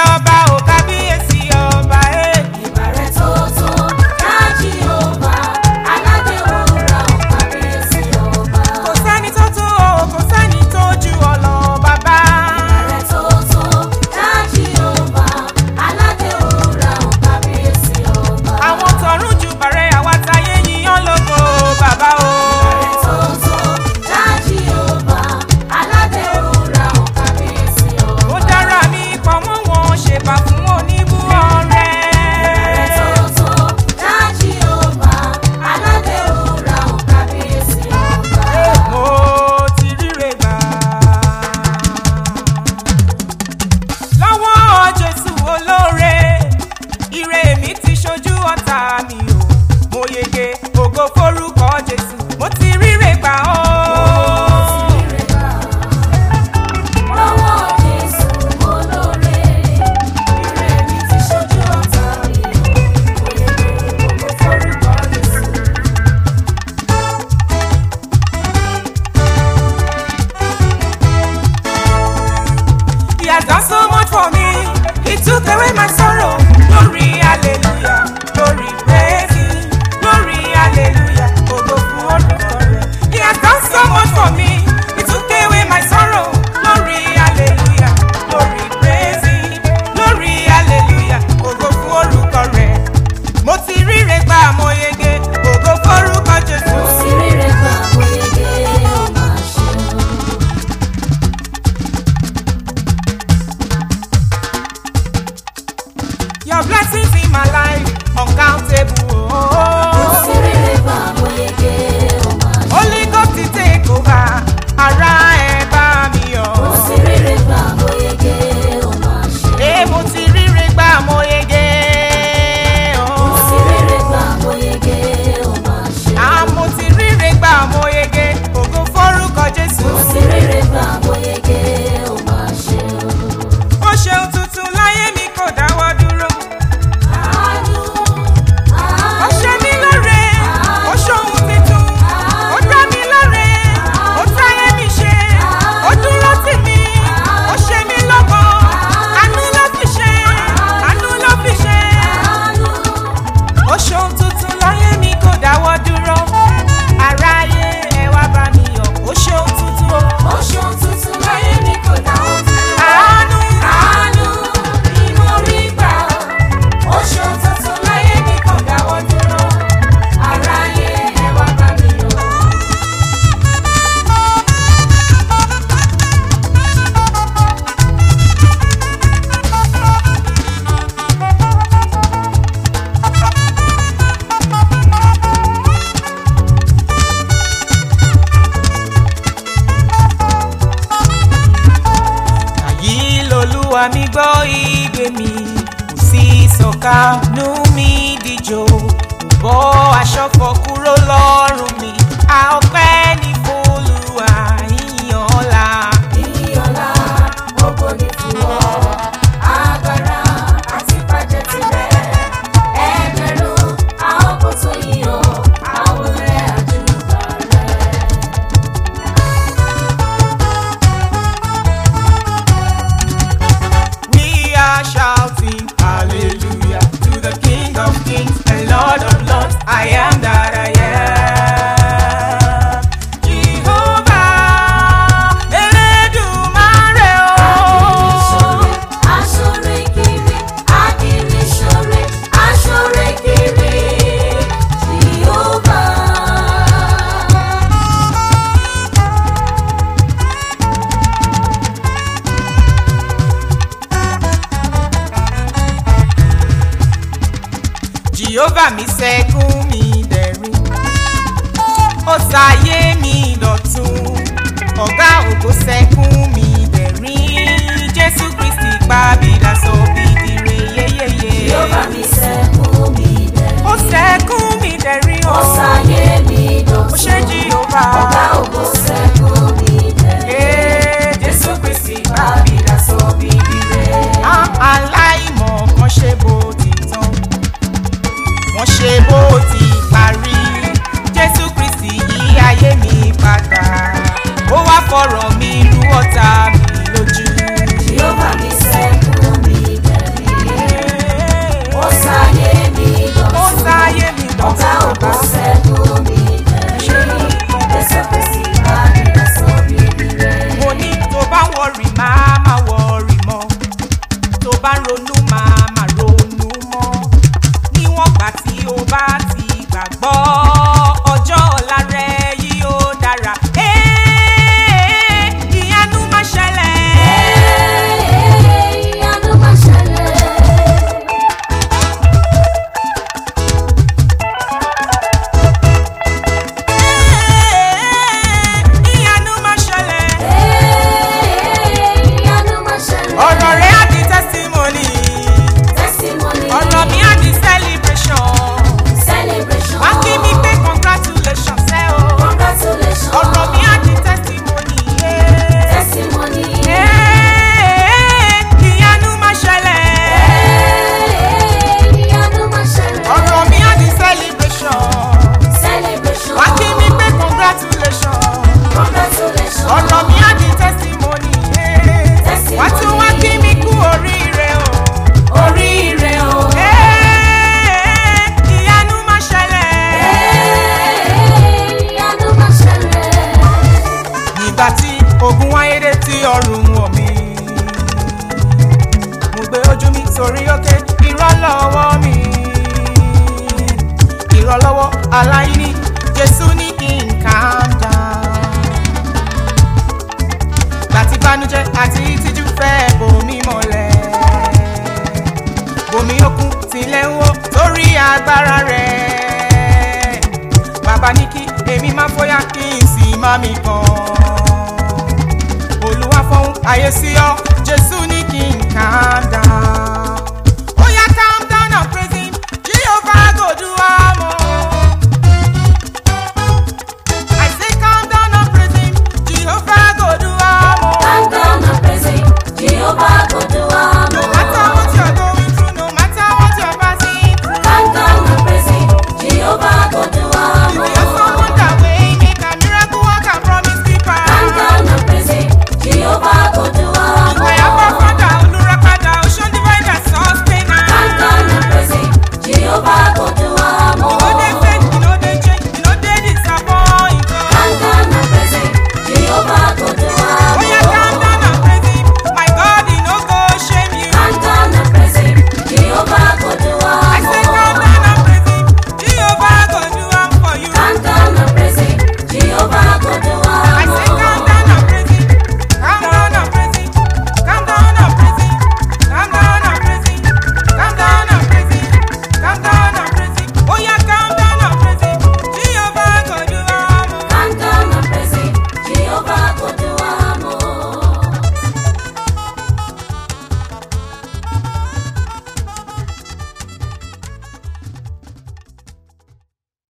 ọba ò kábíyèsí ọba ẹ̀. Ìbàrẹ̀ tó tó dájí ọba, aládé wúrà ò kábíyèsí ọba. kò sẹ́ni tó tó o kò sẹ́ni tó ju ọ̀lọ́ bàbá. Ìbàrẹ̀ tó tó dájí ọba, aládé wúrà ò kábíyèsí ọba. àwọn tọ̀run jù bàrẹ̀ àwa táyé yíyan lógo bàbá o. Ìbàrẹ̀ tó tó dájí ọba, aládé wúrà ò kábíyèsí ọba. ó dára mi pọ̀ mọ́ wọn ṣèbà fún oníbú ọ̀rẹ́. Ìbàrẹ̀ tó tó dájí ọba, aládé wúrà ò kábíyèsí ọba. mo ti ríre gbà. lọ́wọ́ jésù olóore ire mi ti ṣojú ọ̀tá mi o mo yege ògo forúkọ jésù mo ti ríre gbà ó. Lọ́wọ́ Jésù olóore, ire mi ti ṣojú ọ̀tá mi, òye ògo forúkọ Jésù. He has done so much for me. He took away my sorrow. Glory, hallelujah. Glory, praise Him. Glory, hallelujah. Ògo fún orúkọ rẹ̀. He has done so much for me. He took away my sorrow. Glory, hallelujah. Glory, praise Him. Glory, hallelujah. Ògo fún orúkọ rẹ̀. Mo ti ríre gbà mo yege. Ògo forúkọ Jésù. Mo sì ríre gbà oyege ó máa ṣe. Your blessings in my life uncountable. Mo sì ríre gbà oyege ó máa ṣe. Holy Ghost ti take over, ara ẹ̀ bá mi Mo yọ̀. sì ríre gbà oyege ó máa ṣe. Ṣé mo ti ríre gbà mo yege? Mo sì ríre gbà oyege ó máa ṣe. À mo ti ríre gbà mo yege, ògo forúkọ Jésù. Mo sì ríre gbà oyege ó máa ṣe. Ó ṣeun tuntun láyé mi kò dáwọ́ dúró. Àánú, Ó àánú. ṣe mí lóore, ó ṣohun tuntun. Ó dá mi lóore, ó táyé mi ṣe. Ó dúró tì mí, ó ṣe mí lọ́gbọ̀n. Àánú ló fi ṣe, àánú ló fi ṣe. ó ṣeun tuntun láyé mi kò dáwọ́ dúró aráyé ẹ wá bá mi yọ̀ ó ṣeun tuntun o. Ó ṣeun tuntun láyé mi kò dáwọ́ dúró. àánú Àánú ni mo rí gbà. Ó ṣeun tuntun láyé mi kò dáwọ́ dúró. Aráyé ẹ wá bá mi yọ̀. àyí lolúwa mi gbọ́ igbe mi kò sí sọ̀kanú mi díjò kò bọ́ aṣọ fọ́ kúrò lọ́rùn mi a ọpẹ́ ní f'Olúwa ìyìn ọ̀la. Ìyọ̀lá ògo ni fún ọ. Agbára àti bàjẹ́ tirẹ̀. Ẹgbẹ̀rún àwọn kò tó yíyọ. Àwọn ọ̀rẹ́ àdúgbò rẹ̀. We are shouting hallelujah to the King of Kings and Lord of Lords. I am that I am. Jehovah, Elédùmarè o. Aṣọre kiri, akiri ṣọre, aṣọre kiri, Jèhófà. Jehovah mi ṣẹ́gun mi dẹ̀rín. Ó ṣayé mi dọ̀tun. Ọ̀gá ògo ṣẹ́gun mi dẹ̀rín. Jésù Kristi pàbílà sọ bìdìrè yéyéyé. Jèhófà mi ṣẹ́gun mi dẹ̀. Ó ṣẹ́gun mi dẹ̀rín o. Ó ṣayé mi dọ̀tun. Ó ṣe Jehovah. Ọ̀gá ògo ṣẹ́gun mi dẹ̀. Ee, Jésù Kristi pàbílà sọ bìdìrè. Á aláìmọ̀ kan ṣe bó ti tán. Wọ́n ṣe bó ti parí. Jésù Kristi yí ayé mi padà. Ó wá fọ̀rọ̀ mi rú ọ̀tá mi lójú. Jèhófà mi ṣẹ́gun mi dẹ̀. agbára rẹ̀ bàbá ní kí èmi má fọyà kí n sì má mi kàn olúwa fọhùn ayé sí ọ jésù ní kí n calm down